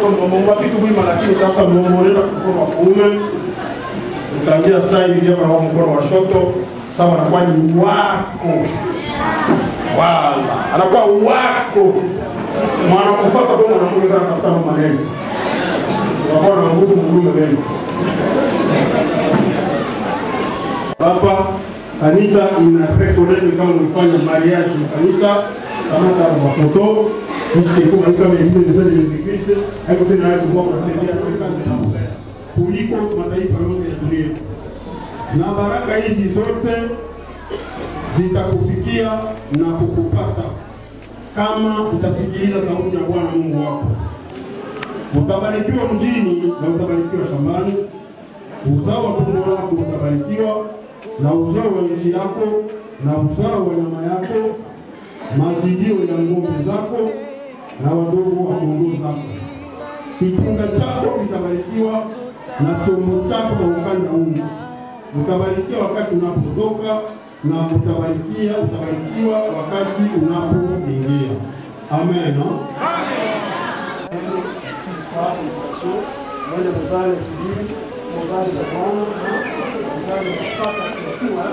mkono vitu mwima, lakini sasa muomolera mkono wa kuume utangia saa hivi hapa kwa mkono wa shoto, sawa, anakuwa ni wako wala anakuwa wako mwana kufaka kwa mwanamke sana tafuta maneno unakuwa na nguvu mgume mbele hapa kanisa ina recognize kama ulifanya mariage kanisa kama kama mafoto Sisi kwa kama hivi ndio ndio Kristo hapo tena hapo kwa kusaidia kuliko mataifa yote ya dunia na baraka hizi zote zitakufikia na kukupata kama utasikiliza sauti ya Bwana Mungu wako. Utabarikiwa mjini na utabarikiwa shambani, uzao wa tumbo lako utabarikiwa, na uzao wa nchi yako na uzao wa nyama yako, mazidio ya ng'ombe zako na wadogo wa kondoo zako. Kitunga chako kitabarikiwa na chombo chako cha ukanda unga. Utabarikiwa wakati unapotoka na utabarikia utabarikiwa wakati unapoingia. Amen. Moja mzale kibiri, mzale za Bwana, mzale kupata kukua.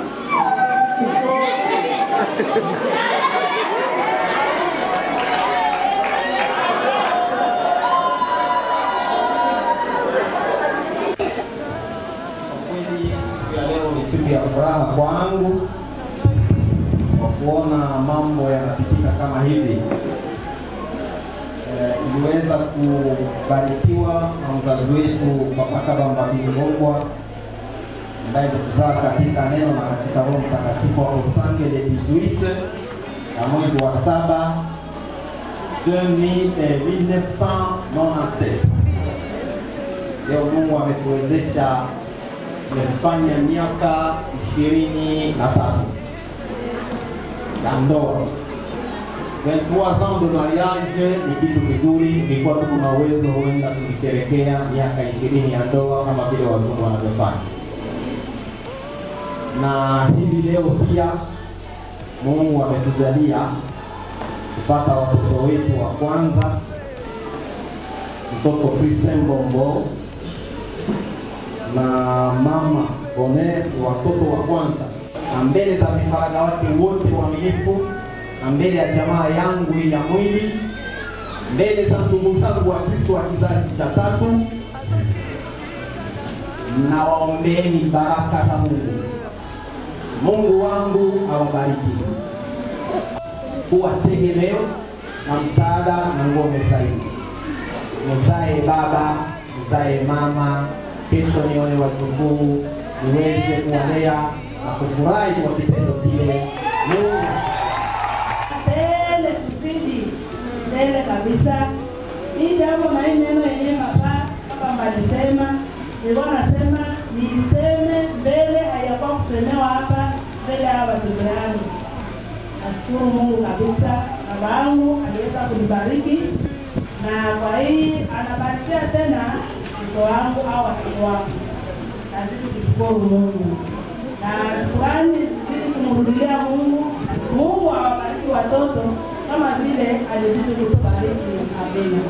kweli siku ya leo ni siku ya furaha kwangu kwa kuona mambo yanapitika kama hivi. Eh, Tuliweza kubarikiwa na mzazi wetu Papa Kabamba Bingongwa ambaye alituzaa katika neno na katika Roho Mtakatifu wa Usange le 18 na mwezi wa saba 2000, eh, 1997. Leo Mungu ametuwezesha tumefanya miaka ishirini na tatu ya ndoa. 23 ans de mariage ni kitu kizuri, ilikuwa tuko na uwezo huenda tukisherekea miaka ishirini ya ndoa kama vile wazungu wanavyofanya. Na hivi leo pia Mungu ametujalia kupata watoto wetu wa kwanza, mtoto Christian Bombo na mama Bonet, watoto wa kwanza, na mbele za vifaranga wake wote waaminifu, na mbele ya jamaa yangu hii ya mwili, mbele za ndugu zangu wa Kristo wa kizazi cha tatu, na waombeeni baraka za Mungu. Mungu wangu awabariki, kuwa tegemeo na msaada na ngome zaidi. Mzae baba, mzae mama, kesho nione wajukuu, niweze kuwalea na kufurahi kwa kitendo kile. Mungu mbele kuzidi mbele kabisa. Hii jambo na hii neno yenyewe hapa hapa alisema, nilikuwa nasema niiseme mbele, hayakuwa kusemewa hapa mbele ya watoto yangu. Nashukuru Mungu kabisa, baba yangu aliweza kunibariki na kwa hii anabarikia tena mtoto wangu au watoto wangu. Nazidi kushukuru Mungu na shukrani zidi kumrudia Mungu. Mungu awabariki watoto kama vile alizidi kutubariki. Amina.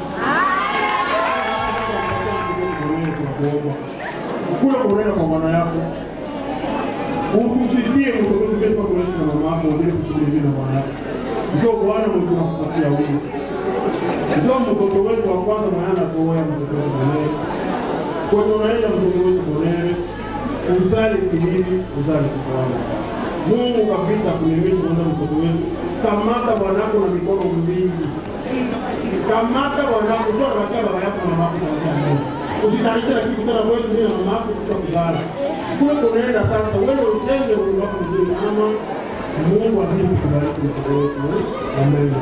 tunakuomba ukule kunena kwa mwana yako utusikie mtoto wetu kwa kuishi na mama yako ndio kusikie na mwana yako ndio Bwana Mungu tunakupatia wewe ndio mtoto wetu wa kwanza maana tuoya mtoto wetu mwenyewe kwa hiyo unaenda mtoto wetu mwenyewe uzali kibiri uzali kufanya Mungu kabisa kuelimisha kwanza mtoto wetu kamata bwanako na mikono mbili kamata bwanako sio unakaa baba yako na mama yako kwa mbele usitalishe na kitu tena wewe ndio mama yako kwa kulala kule kunaenda sasa wewe utende wewe wako mzuri ama Mungu azidi kubariki mtoto wetu amen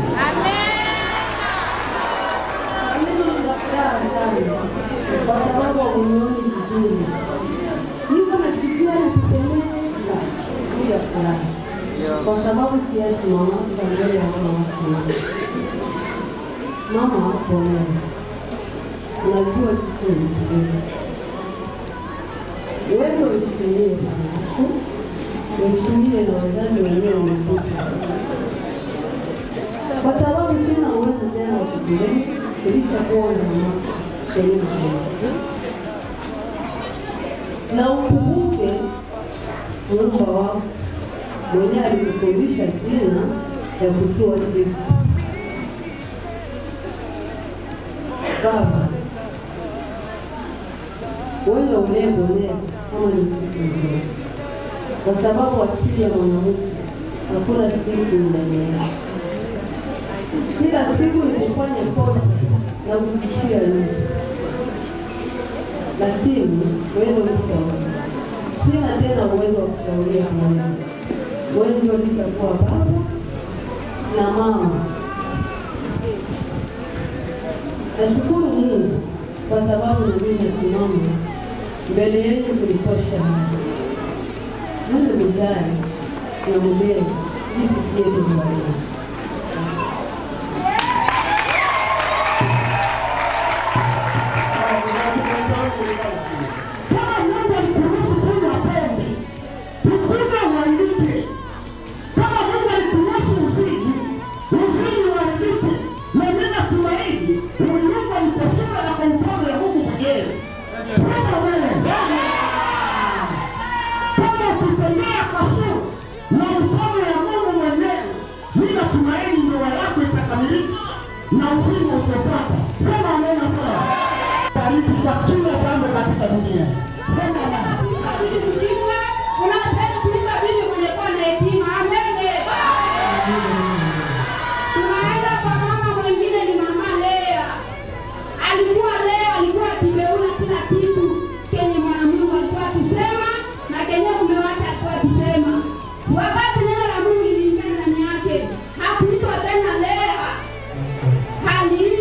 kwa sababu unioni vizuri. Niko nasikia nakipendeza juu ya furaha, kwa sababu siyasimama kwa mbele ya mama wako. Mama wako wewe, unajua kitu ni wewe ujitumie baba yako, uheshimie na wazazi wenyewe wamekuja, kwa sababu sina uwezo tena wa kukulea, ulishakuwa na mama kwenye maisha. Na ukumbuke muumba wako mwenyewe alikufundisha jina ya kujua Kristo. Baba, wewe unayebonea kama ni siku nzuri, kwa sababu akili ya mwanamke hakuna siku ndani yake. Kila siku ni kufanya kosa na kukishia nje, lakini wewe ushauri, sina tena uwezo wa kushauria Mungu. Wewe ndio ulishakuwa baba na mama. Nashukuru Mungu kwa sababu na mimi nasimama mbele yenu kulitosha. Mungu mjali na mlezi jinsi sietu kubariki. Kama Mungu alikuruhusu kunywa pombe, ukunywe uharibike. Kama Mungu alikuruhusu uzini, uzini uharibike. Na mimi natumaini uliumbwa mtasema na kwa mkono ya Mungu mwenyewe. Sema wewe. Kama ukitembea kwa sura na mkono ya Mungu mwenyewe, mimi natumaini ndoa yako itakamilika na uzima utapata. Sema neno kwa bariki kwa kila jambo katika dunia. Sema amen. Tunaenda kwa mama mwingine ni mama Lea. Alikuwa Lea alikuwa akibeuna kila kitu kenye mwanamungu alikuwa akisema na kenye mume wake alikuwa akisema. Wakati neno la Mungu liliingia ndani yake, hakuitwa tena Lea, aliitwa